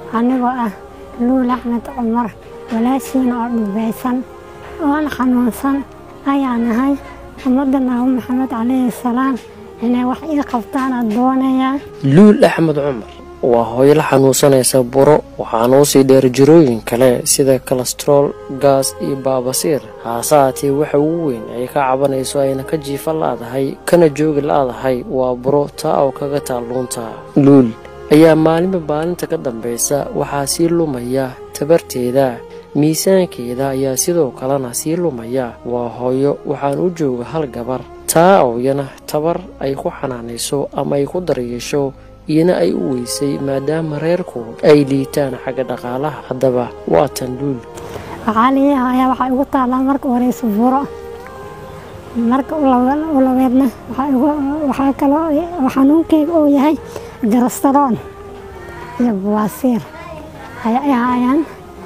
anigoo ah luul axmed cumar walaashiina oo dhubaysan oon xanuunsan ayaa nahay ummadda naabi maxamed calayhi salaam inay wax ii qabtaana doonayaa luul axmed cumar waa hooyo la xanuunsanaysa buro waxaana usii dheer jirooyin kale sida kolestrool gaas iyo baabasiir haase haatee waxa ugu weyn ay ka cabanayso ayna ka jiifa la'dahay kana joogi la'dahay waa buro taa oo kaga taalluunta luul ayaa maalinba maalinta ka dambaysa waxaa sii lumaya tabarteeda miisaankeeda ayaa sidoo kalena sii lumaya waa hooyo waxaan u jooga hal gabar taa ooyana tabar ay ku xanaanayso ama ay ku daryeesho iyana ay u weysay maadaama reerku ay liitaan xagga dhaqaalaha haddaba waa tan luul caqaaliyaha ayaa waxaa igu taallaa marka horeysa buro marka u labeedna waxaa kaloo xanuunkeyga uu yahay garastaroon iyo buwaasiir ayay ahaayaan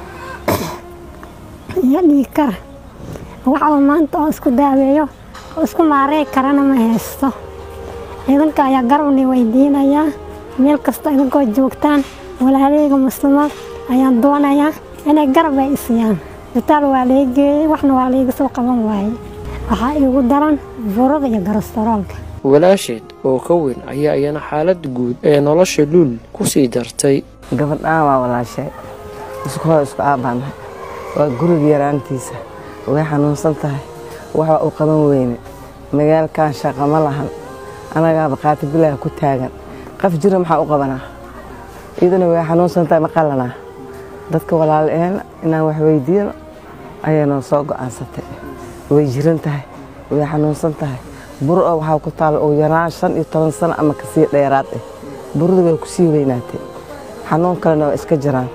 iyo dhiigkar waxaba maanta oo isku daaweeyo oo isku maarey karana ma haysto idinka ayaa garabni weydiinayaa meel kasta idinkoo joogtaan walaaleyga muslimaad ayaan doonayaa inay garab ay isiyaan isbitaal waa laga geeyey waxna waa layga soo qaban waayey waxaa iigu daran burada iyo garastaroolka walaasheed oo ka weyn ayaa iyana xaalada guud ee nolosha luul ku sii dartay gabadhaan waa walaashay isku hoo isku aabbaanahay waa guriga yaraantiisa way xanuunsan tahay waxba u qaban weyne magaalkan shaqa ma lahan anagaaba qaati bilaha ku taagan qaf jira maxaa u qabanaa iyaduna way xanuunsan tahay ma qalanaa dadka walaalaeen inaan wax weydiino ayay noo soo go'aansatay way jiran tahay way xanuunsan tahay bur oo waxaa ku taalla ugu yaraan shan iyo toban sano ama kasii dheeraad eh buradu way ku sii weynaatay xanuun kalena waa iska jiraan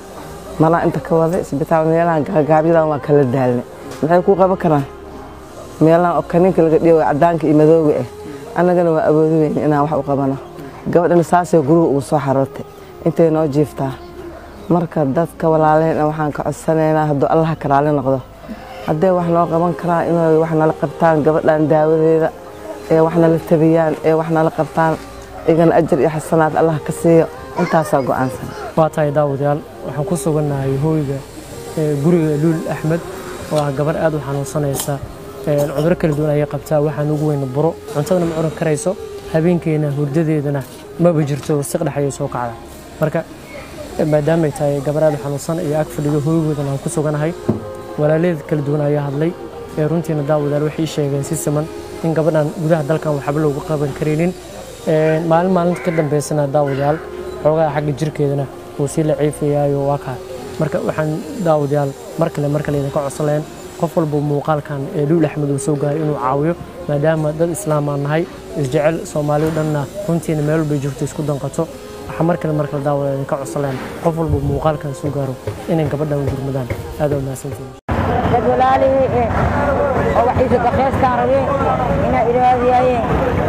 malaa inta ka wada isbitaal meelahan gaagaabyadan waa kala daalne maxay ku qaban karaan meelahan oo kaniinka laga dhiyo cadaanka iyo madooga ah annagana waa awoodi weyn inaan wax u qabano gabadhana saasay guriga ugu soo xaroortay intay noo jiiftaa marka dadka walaaleyna waxaan ka codsanaynaa hadduu allaha karaali noqdo hadday wax noo qaban karaan inay wax nala qabtaan gabadhan daawadeeda ee wax nala tabiyaan ee wax nala qabtaan igana ajar iyo xasanaad allah ka siiyo intaasaa go'aansan waa tahay daawadayaal waxaan ku sugannahay hooyga guriga luul axmed oo ah gabar aad u xanuunsanaysa cuduro kala duwan ayay qabtaa waxaan ugu weyna buro cuntadana ma curan karayso habeenkeena hurdadeedana maba jirto wasiq dhex ayay soo kacda marka maadaamay tahay gabar aad u xanuunsan iyo ag fadhido hooygoodana aan ku suganahay walaaleed kala duwan ayaa hadlay ee runtiina daawadayaal waxay sheegeen si siman in gabadhan gudaha dalkan waxba loogu qaban karaynin maalin maalinta ka dambaysana daawadayaal xoogaha xagga jirkeedana wuu sii la ciifayaayo waa kaa marka waxaan daawadayaal mar kale mar kale idinka codsaleen qof walba muuqaalkan ee luul axmed uu soo gaaray inuu caawiyo maadaama dad islaam aan nahay isjecel soomaali dhanna runtiina meel walbay joogto isku danqato waxaa mar kale mar kale daawada idinka codsaleen qof walba muuqaalkan soo gaaro inay gabadhan gurmadaan aad waa mahadsantihin dad walaalihii oo waxiisa dakeystaan rabeen inaa iraadiyaayeen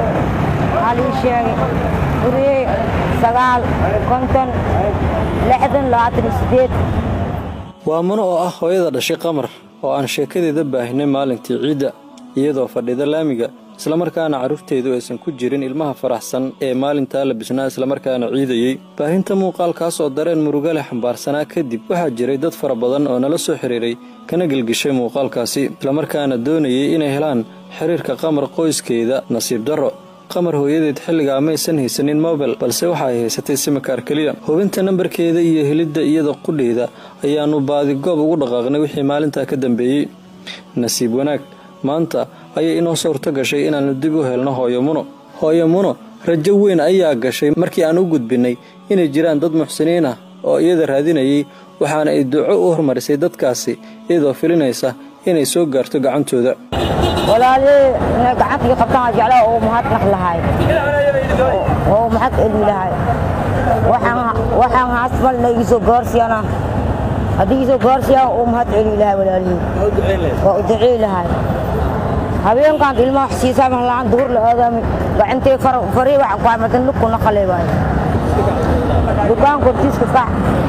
waxaa lii sheegay guriyey sagaal konton lixdan labaatan iyo sideed waa mano oo ah hooyada dhashay qamar oo aan sheekadeeda baahinay maalintii ciidda iyadoo fadhida laamiga islamarkaana carruurteedu aysan ku jirin ilmaha faraxsan ee maalintaa la bisnaa islamarkaana ciidayey baahinta muuqaalkaas oo dareen muruga leh xambaarsanaa kadib waxaa jiray dad fara badan oo nala soo xidhiiray kana gelgishay muuqaalkaasi islamarkaana doonayay inay helaan xiriirka qamar qoyskeeda nasiib darro qamar hooyadeed xilligaa maysan haysanin mobel balse waxa ay haysatay simikaar keliya hubinta nambarkeeda iyo helidda iyada qudheeda ayaannu baadigoob ugu dhaqaaqnay wixii maalintaa ka dambeeyey nasiib wanaag maanta ayay inoo suurto gashay inaannu dib u helno hooyo muno hooyo muno rajo weyn ayaa gashay markii aan u gudbinnay inay jiraan dad muxsiniin ah oo iyada raadinayay waxaana ay duco u hormarisay dadkaasi iyadoo filinaysa inay soo gaarto gacantooda walaalihii inay gacantii qabtaan jeclaa oo mahadnaq lahay oo mahad eli lahay waxaan haasbal na igisoo gaarsiyana haddii igisoo gaarsiyaan oo mahad celi lahay walaalihii waa u ducey lahay habeenkan ilmaha xsiisaa mahlaan duhur la aadaami gacantee farii waxa ku amadan lugku naqalay waaye dukaanku hortiiska kac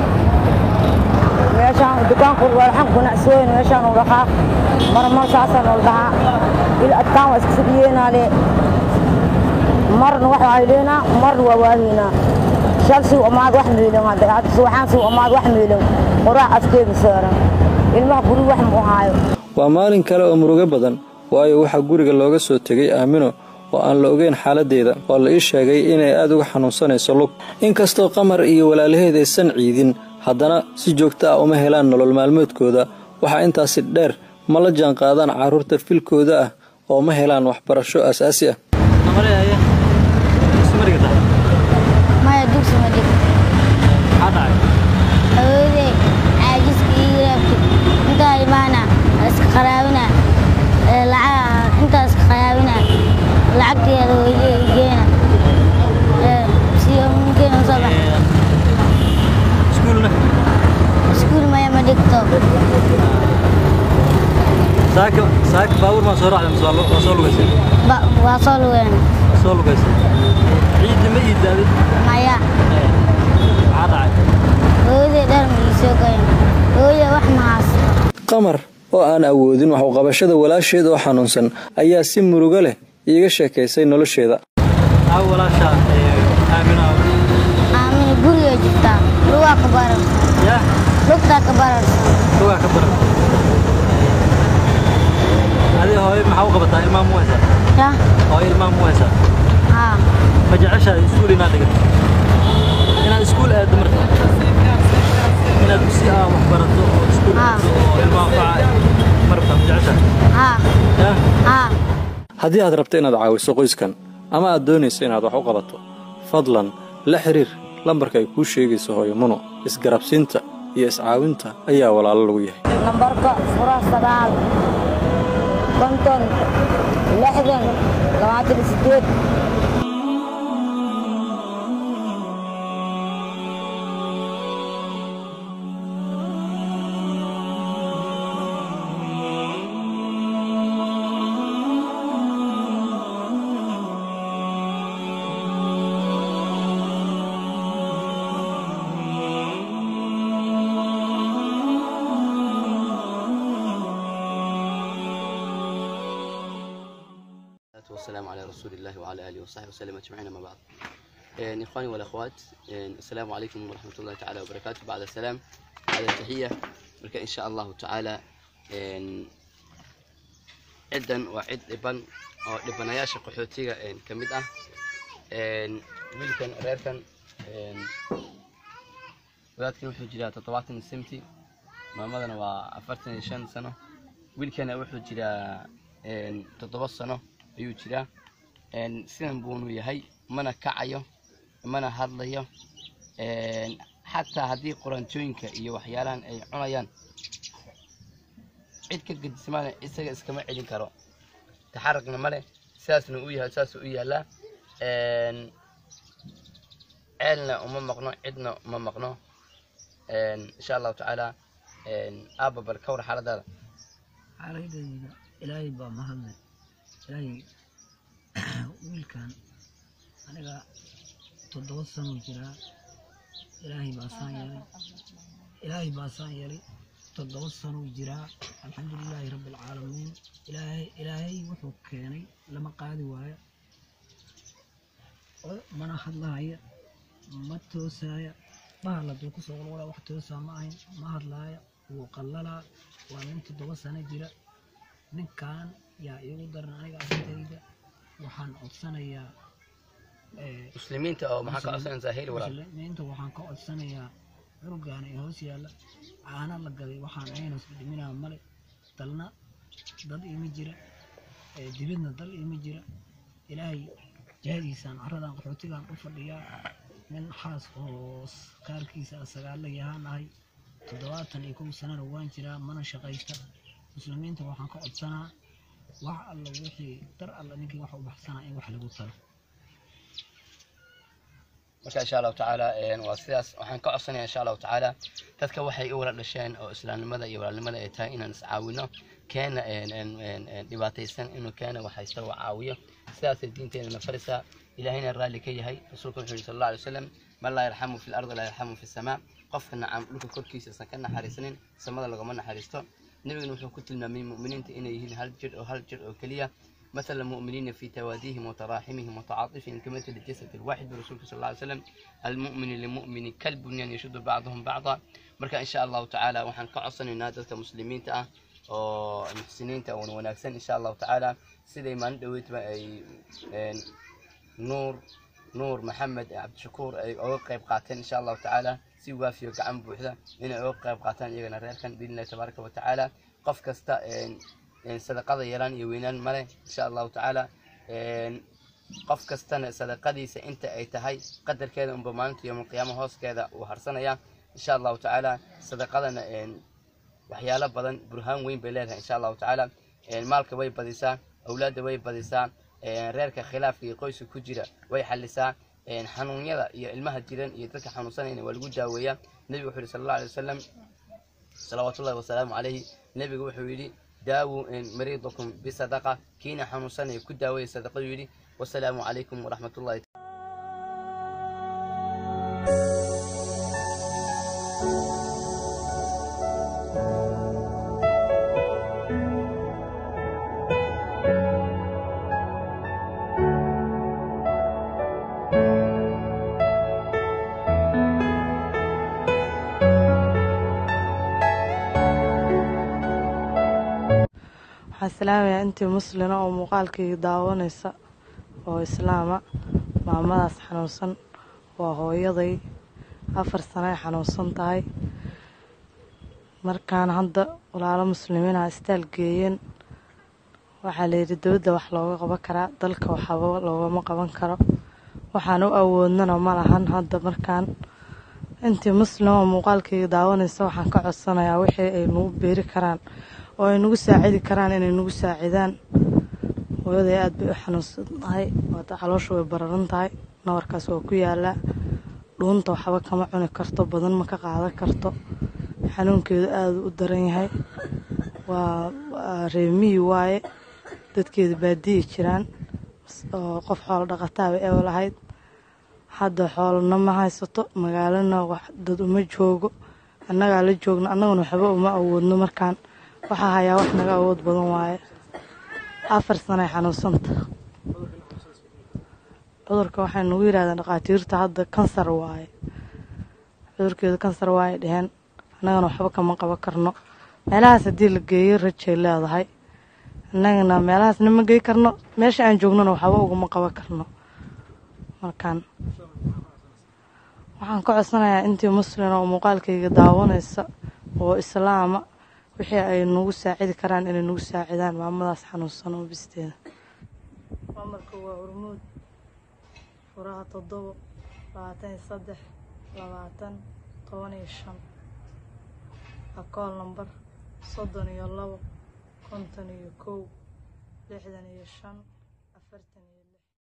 meeshaan dukaanku walxan ganacsooyin meeshaan u dhaqaaq marmar saasaan ol dhahaa il adkaan waa iska fadhiyeenaale marna waxa ay leenaa marna waa waaheynaa shal suu amaad wax miilan hadda hadda subaxaan suu amaad wax miilan qoraac afkeeda saaran ilmaha guri wax mu haayo waa maalin kale oo murugo badan waayo waxaa guriga looga soo tegay aamino oo aan la ogeyn xaaladdeeda oo la ii sheegay inay aad uga xanuunsanayso lug inkastoo qamar iyo walaalaheed aysan ciidin haddana si joogto ah uma helaan nolol maalmoodkooda waxaa intaasi dheer ma la jaan qaadaan carruurta filkooda ah oo ma helaan waxbarasho aasaasi ah maya dugsi ma dhig haweeney caajiska iyo raabki intaa imaana iska qaraabina lacag intaa iska qaraabina lacagteeda weydiye geena siyo geena soo bax iskuul maya ma dhigto saaka baabuur maa soo raacda mise waa soo lugaysay Ba- waa soo lugeen waa soo lugaysay ciiddi ma iidaaday maya maxaa dhacay hooyadey dhar ma ii soo goyn hooyada wax ma haysto qamar oo aan awoodin wax u qabashada walaasheed oo xanuunsan ayaa si murugo leh iiga sheekaysay nolosheeda aamina guriga jirtaa lugaa ka bararsan lugtaa ka bararsan adi hooyo maxaa u qabataa ilmaa mu haysaa ya hooyo ilmaa mu haysaa haa ma jeceshahay iskuul inaad dhigato inaad iskuul aaddo marka inaad si ah wax barato oo iskuul Ah. aaddo oo ilmaa faca marka ma jeceshahay haa ya haa haddii aad rabto inaad caawiso qoyskan ama aad doonayso inaad wax u qabato fadlan la xiriir lambarka ay kuu sheegayso hooyo muno isgarabsiinta iyo iscaawinta ayaa walaalo lagu yahay nambarka fura sagaal konton lixdan labaatan iyo sideed والصلاة والسلام على رسول الله وعلى آله وصحبه وسلم أجمعين ما بعد إن إخواني والأخوات إن السلام عليكم ورحمة الله تعالى وبركاته بعد السلام بعد التحية مركا إن شاء الله تعالى إن عدا وعد إبن أو إبناياش قحوتيga إن كمد أه إن ويلكن ريركن إن wadaadkan wuxuu jiraa toddobaatan semti maamadana waa afartan iyo shan sano wiilkana wuxuu jiraa een, toddoba sano ayuu jiraa een, sidan buunu yahay mana kacayo mana hadlayo een, xataa haddii quraantooyinka iyo waxyaalahan ay cunayaan cid ka gedismaana isaga iskama celin karo taxaragna male sidaasna u yahay saasuu u yaalaa een, ceelna uma maqno cidna uma maqno een, insha allahu tacaala een, aabba bal ka war xaaladaada xaaladayda ilaahay baa mahadle ilaahay wiilkan aniga toddoba sanuu jiraa ilaahay baa saan yeelay ilaahay baa saan yeelay toddoba sanuu jiraa alxamdulilaahi rabbi alcaalamiin ilaahay ilaahay wuxuu keenay lama qaadi waayo oo mana hadlahaya ma toosaya bahal hadduu kusoo walwala wax toosaa ma ahayn ma hadlaaya wuu qallalaa waa nin toddoba sano jira ninkan yaa iigu daran aniga asintayda waxaan codsanayaa eh, muslimiinta oo maxaa ka codsanaysaa heli walaal muslimiinta waxaan ka codsanayaa cunugaana ee hoos yaalla caana la gaday waxaan ayna dhiminaa male dalna dad ima jira eh, dibidna dal ima jira ilaahay jahadiisaan caradan qaxootigan u fadhiyaa nin xaas hoos kaarkiisa sagaalla yahaan ahay toddobaatan iyo kow sanana waan jiraa mana shaqaysta muslimiinta waxaan ka codsanaa wax alla wixii dar alla ninkii wax u baxsanaa in wax lagu talo marka insha allahu tacaala een, waa sidaas waxaan ka codsanaya insha allahu tacaala dadka waxay u wala dhasheen oo islaamnimada iyo walaalnimada ay tahay inaan iscaawino keena een, een, een, een, dhibaataysan inuu keena waxaysta u caawiyo sidaasay diinteenana farisaa ilaahayna raalli ka yahay rasuulka wuxuu yihi sal alla alay wasalam man laa yarxamu fi lardi laa yarxamu fi samaa qofka nacam dhulka korkiisa isan ka naxariisanin samada lagama naxariisto nebigana wuxuu ku tilmaamay mu'miniinta inay yihiin hal jir oo hal jir oo keliya مثل المؤمنين في تواديهم وتراحمهم وتعاطفهم كمثل الجسد الواحد برسولك صلى الله عليه وسلم المؤمن للمؤمن كالبنيان يشد بعضهم بعضا marka insha allahu tacaala waxaan ka codsanaynaa dadka muslimiinta ah oo muxsiniinta oona wanaagsan insha allahu tacaala siday maalin dhaweydba ay nuur nuur maxamed cabdishakuur ay oga qayb qaateen insha allahu tacaala si waafiyo gacan buuxda inay oga qayb qaataan iyagana reerkan biidnillahi tabaaraka wa tacaala qof kasta sadaqada yaraan iyo weynaan male insha allahu tacaala qof kastana sadaqadiisa inta ay tahay qadarkeeda unba maalinta yowmalqiyaama hooskeeda uu harsanaya insha allahu tacaala sadaqadana waxyaalo badan burhaan weyn bay leedahay insha allahu tacaala maalka way badisaa awlaadda way badisaa reerka khilaafka iyo qoyska ku jira way xalisaa xanuunyada iyo ilmaha jiran iyo dadka xanuunsanayna waa lagu daaweeyaa nebigu wuxuu yihi sala allahu alay wasalam salawaatullahi wasalaamu calayhi nebigu wuxuu yidhi daawuu mariidakum bisadaqa kiina xanuunsanaya ku daaweeya sadaqadu yidhi wasalaamu calaykum waraxmat ullahi waxaan salaamayaa intii muslina oo muuqaalkayga daawanaysa oo islaama maamadaas xanuunsan waa hooyaday afar sano ay xanuunsan tahay markaan hadda walaalo muslimiinaha istaal geeyeen waxaa layidhi dowladda wax looga qaban karaa dalka waxaba loogama qaban karo waxaan u awoodnana ma lahan hadda markaan intii muslim oo muuqaalkayga daawanaysa waxaan ka codsanayaa wixii ay nagu beeri karaan oo ay nagu saacidi karaan inay nagu saacidaan hooyaday aad bay u xanuunsan tahay waata caloosha way bararan tahay nabarkaas waa ku yaalaa dhuunta waxba kama cuni karto badan ma ka qaadan karto xanuunkeedu aada u daran yahay waa reemiyi waaye dadkeedu baadiyi jiraan oo qof xoolo dhaqataaba eew lahayd hadda xoolana ma haysato magaalana dad uma joogo annagaa la joogno annaguna waxba uma awoodno markaan waxaa hayaa wax naga awood badan waaye afar sanay xanuunsanta cudurka waxay nagu yidhahdeen dhakhaatiirta hadda kansar waaye cudurkeedu kansar waaye dheheen annagana waxba kama qaban karno meelahaas haddii la geeyo rajay leedahay annagana meelahaasna ma gey karno meesha aan joognona waxba ugama qaban karno markaan waxaan ka codsanayaa intii muslina oo muuqaalkayga daawanaysa oo islaama wixii ay nagu saacidi karaan inay nagu saacidaan maamadaas xanuunsan oo bisteeda mamarka waa hormuud furaha toddobo labaatan iyo saddex labaatan toban iyo shan akool nambar soddon iyo labo konton iyo kow lixdan iyo shan afartan iyo